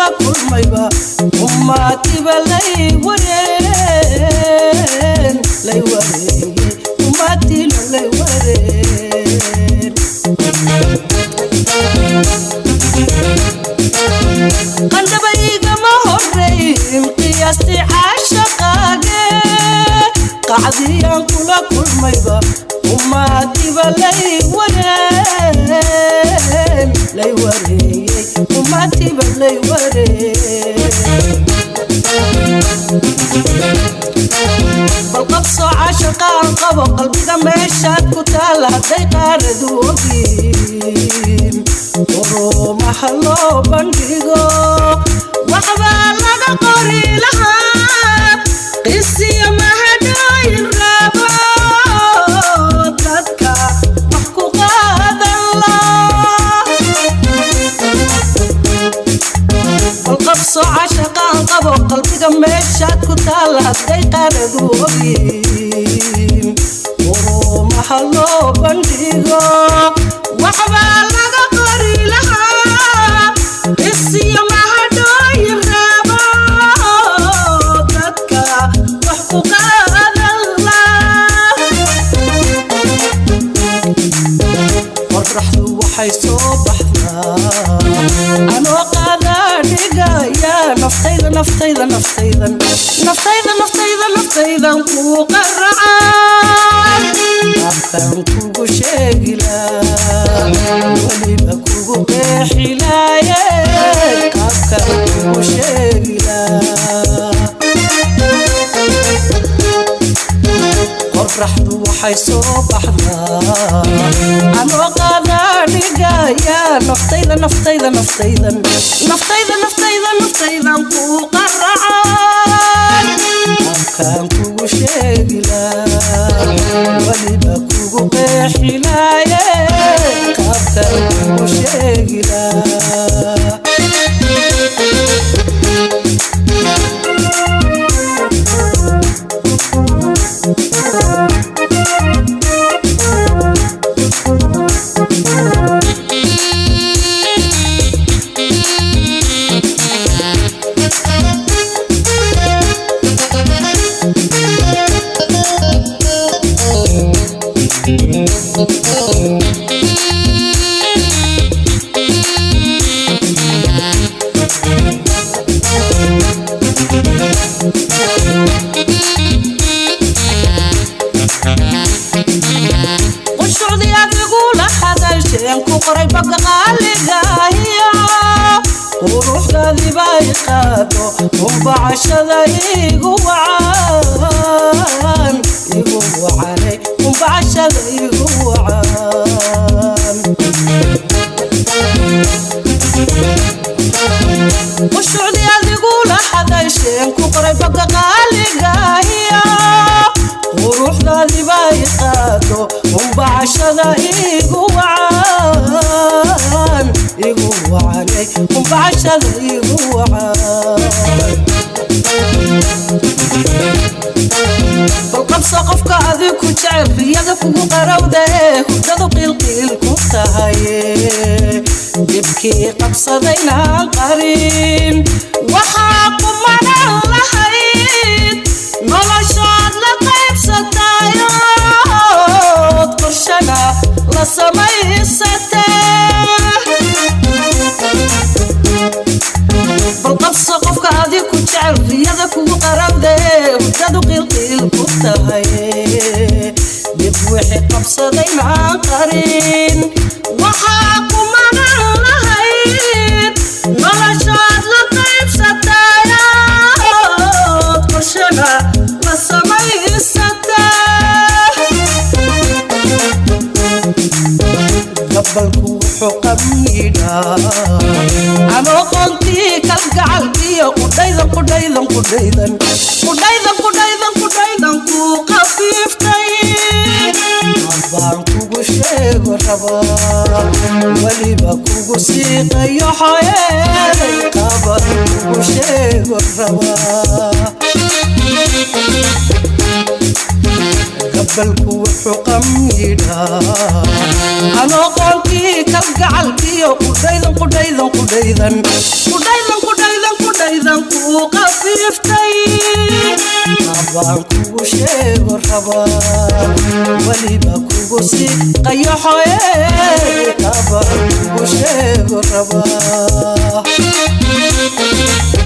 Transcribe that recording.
kulmayba umaatiba lay wareen lay wareeyey umaatiina lay wareen qandhabaygama horeyn qiyaastii caashaqaage qacdiyaan kula kulmayba umaatiba lay wareen lay wareeyey umaatiba lay wareen bal qabsoo caashaqaan qabo qalbiga meeshaad ku taal hadday qaaradu ogin urumaha loo bandhigo waxbaa laga qori lahaa qisiyo mahadhooyin raabo dadka wax ku qaadan la bal qabso cashaqaan qabo qalbiga meeshaad ku taal hadday qaaradu ogin urumaha loo bandhigo waxbaa laga qori lahaa isiyo mahadhooyin raabo dadka wax ku qaadan la qoraxdu waxay soo baxdaa anoo qaadaa dhigaya naftayda naftayda naftaydan naftayda naftayda naftaydan kuu qaracaan qaabkan kugu sheegilaa weliba kugu qeexilaaye qaabkan kugu sheegilaa qoraxdu waxay soo baxdaa anoo qaadaa dhigaya naftayda naftayda naftaydan naftayda naftayda naftaydan kuu qaracaan qaabkaan kugu sheegilaa weliba kugu qeexilaaye qaabkaan kugu sheegilaa qushocdii adigula hadalsheen ku qoray baga qaaligahiyo quruxdaadiba i qaado umbacashada igu wacan igu wacanay umbacashada igu wacan qushocdii adigula hadalsheen ku qoray baga qaaligahiyo quruxdaadiba i qaado umbacashada igu wacan igu wacanay umbacashada igu wacan bal qabso qofka adig ku jecel riyada kugu qarowda ee hurdadu qiilqiil ku tahay dibkii qabsadaynaan qarin waxaa qumanan lahayd noloshood la qaybsatayood qorshana la samaysatee bal qabso qofka adig ku jecel riyada kugu qarowda ee hurdadu qiilqiil ku tahay dib wixii qabsadaynaan qarin waxaa kumanan lahayd noloshood la qaybsatayood qorshana la samaysatee gabalku wuxuu qamiidhaa anoo qoontii kalgacalkiyo qudhaydan qudhaydan qudhaydan qudhaydan qudhaydan qudhaydan kuu qafiiftay baan kugu sheego rabaa weliba kugu siiqayo xoyeeday qaban kugu sheego rabaa gabalku wuxuu qamiidhaa anoo qoonkii kalgacalkiyo qudhaydan qudhaydan qudhaydan qudhaydan qudhaydan naftaydan kuu qafiiftay abaan kugu sheego rabaa weliba kugu si qayaxoye abaan kugu sheego rabaa